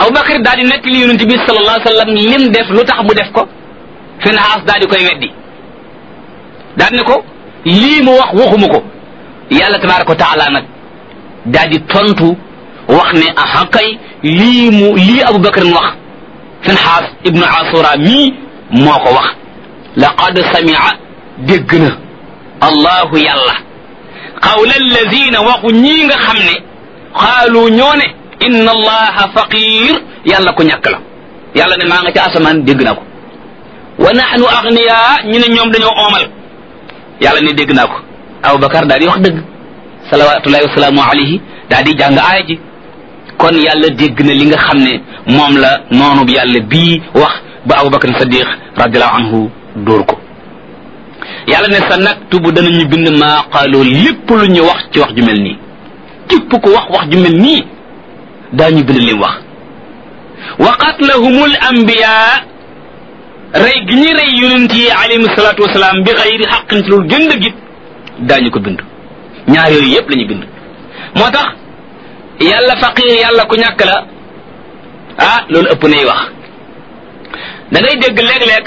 Abubakar daal di nekk li yonent bi sallallahu alayhi wa sallam lim def lu tax mu def ko Finhaas daal di koy weddi daal ne ko lii mu wax waxuma ko yàlla tabaaraka wa taala nag daal di tontu wax ne aha kay lii mu lii Abubakar mu wax Finhaas ibnu Asura mii moo ko wax laqad samia dégg na allahu yàlla qawla allazina waxu ñii nga xam ne xaalu ñoo ne inna allaha faqir yàlla ko ñàkk la yàlla ne maa nga ca asamaan dégg naa ko wa nahnu agniya ñu ne ñoom dañoo oomal yàlla ne dégg naa ko aboubacar daal di wax dëgg salawatullahi wasalaamu alayhi daal di jàng aaya ji kon yàlla dégg na li nga xam ne moom la noonu yàlla bii wax ba aboubacar sadiq radiallahu anhu dóor ko yàlla ne sa naktubu danañu bind maa qaaloo lépp lu ñu wax ci wax ju mel nii képp ko wax wax ju mel nii daañu bind lim wax wa qatlahumul anbiya rey gi ñuy rey yonent yi alayhim salaatu wasalaam bi xayri xaqin ci loolu gën dëggit daañu ko bind ñaar yooyu yépp la ñu bind moo tax yàlla faqir yàlla ku ñàkk la ah loolu ëpp nay wax da ngay dégg léeg-léeg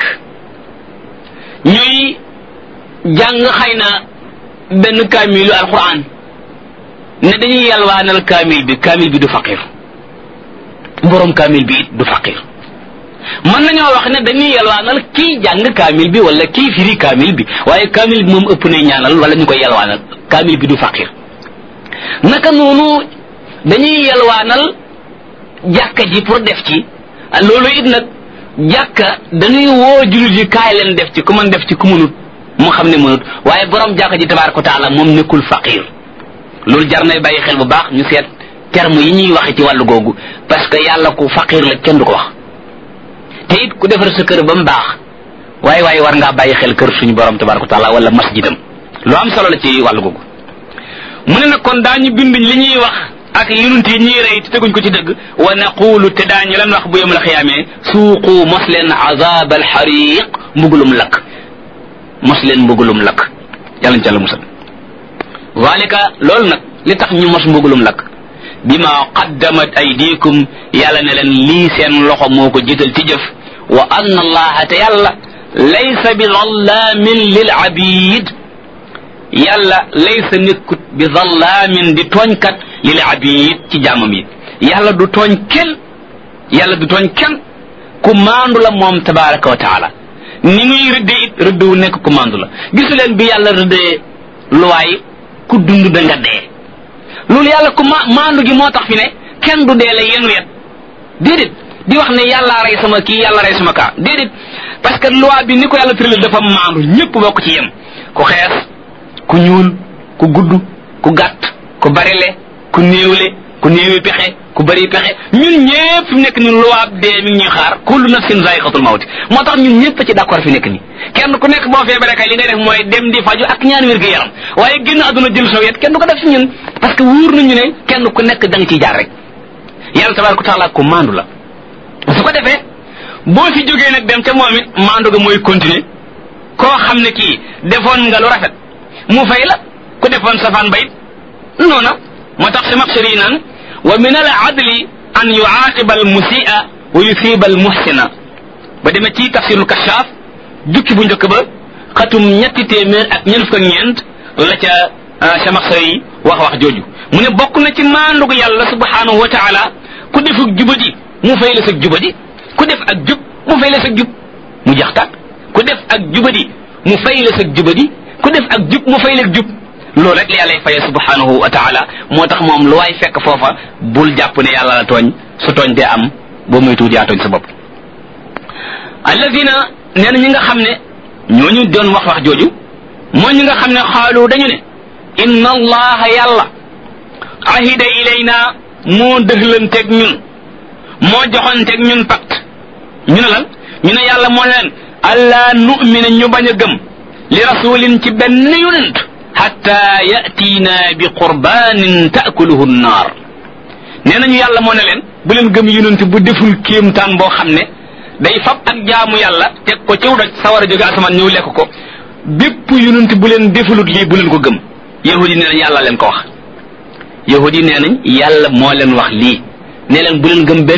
ñuy jàng xëy na benn kaamilu alquran ne dañuy yalwaanal kaamil bi kaamil bi du faqir borom kaamil bi it du faqir mën nañoo wax ne dañuy yalwaanal kii jàng kaamil bi wala kii firi kaamil bi waaye kaamil bi moom ëpp na ñaanal wala ñu koy yalwaanal kaamil bi du faqir naka noonu dañuy yalwaanal jàkka ji pour def ci loolu it nag jàkka dañuy woo jullit yi kaay leen def ci ku mën def ci ku mënut mu xam ne mënut waaye borom jàkka ji tabaaraka wa taala moom nekkul faqir loolu jar nay bàyyi xel bu baax ñu seet terme yi ñuy waxe ci wàllu googu parce que yàlla ku faqir la kenn du ko wax te it ku defar sa kër ba mu baax waaye waaye war ngaa bàyyi xel kër suñu borom tabaaraka wa taala wala masjidam lu am solo la ci wàllu googu mu ne nag kon daañu bind li ñuy wax ak yonent yi ñuy rey te teguñ ko ci dëgg wa naqulu te daañu leen wax bu yawmal xiyaamee suuqu mos leen azab alxariq mbugulum lakk mos leen mbugulum lakk yàlla ñu ci yàlla musal zalika loolu nag li tax ñu mos mbugulum lakk bima qaddamat aydikum yàlla ne leen lii seen loxo moo ko jiital ci jëf wa anna allaha te yàlla laysa bi zallaamin lil abid yàlla laysa nekkut bi zallaamin di tooñkat lil abid ci jaamam yi yàlla du tooñ kenn yàlla du tooñ kenn ku maandu la moom tabaraka wa taala ni muy rëddee it rëdd wu nekk ku maandu la gisu leen bi yàlla rëddee luwaay ku dund da nga dee loolu yàlla ku ma maandu gi moo tax fi ne kenn du dee la yéen wet déedéet di wax ne yàlla rey sama kii yàlla rey sama kaa déedéet parce que loi bi ni ko yàlla tëralee dafa maandu ñëpp bokk ci yem ku xees ku ñuul ku gudd ku gàtt ku barile ku néewle ku néewi pexe ku bari pexe ñun ñëpp fi mu nekk ni loi dee mi ngi ñuy xaar kullu nafsin zaiqatul mawti moo tax ñun ñëpp ci d'accord fi nekk ni kenn ku nekk boo feebaree kay li ngay def mooy dem di faju ak ñaan wér gu yaram waaye génn àdduna jël soo yet kenn du ko def ci ñun parce que wóor nañu ne kenn ku nekk da nga ciy jaar rek yàlla tabaraka taala ku maandu la su ko defee boo fi jógee nag dem ca moom it maandu ga mooy continuer koo xam ne kii defoon nga lu rafet mu fay la ku defoon safaan bayit noona moo tax si maxsari yi naan wa min al adli an yuaqiba al musia wa yusiba al muhsina ba demee ci tafsirul kashaaf jukki bu njëkk ba xatum ñetti téeméer ak ñeent fukk ak ñeent la ca sa maxsari yi wax wax jooju mu ne bokk na ci maandugu yàlla subhanahu wa taala ku defuk jubadi mu fay la sa jubadi ku def ak jub mu fay la sa jub mu jax tàkk ku def ak jubadi mu fay la sa jubadi ku def ak jub mu fay la jub loolu rek la yàlla faye subhanahu wa taala moo tax moom lu waay fekk foofa bul jàpp ne yàlla la tooñ su tooñ dee am boo muy tuuti yaa tooñ sa bopp alladina nee na ñi nga xam ne ñooñu doon wax wax jooju mooy ñi nga xam ne xaalu dañu ne inna allaha yàlla ahida ilayna moo dëxlanteeg ñun moo joxonteeg ñun pacte ñu ne lan ñu ne yàlla moo leen allah nu'mina ñu bañ a gëm li rasulin ci benn yonent hatta yatiina bi qurbanin taakuluhu nnaar nee nañu yàlla moo ne leen bu leen gëm yonent bu deful kéemtaan boo xam ne day fab ak jaamu yàlla teg ko ciw doj sawar a jóge asamaan ñëw lekk ko bépp yonent bu leen defulut lii bu leen ko gëm yahudi nee nañ yàlla leen ko wax yahudi nee nañ yàlla moo leen wax lii nee leen bu leen gëm benn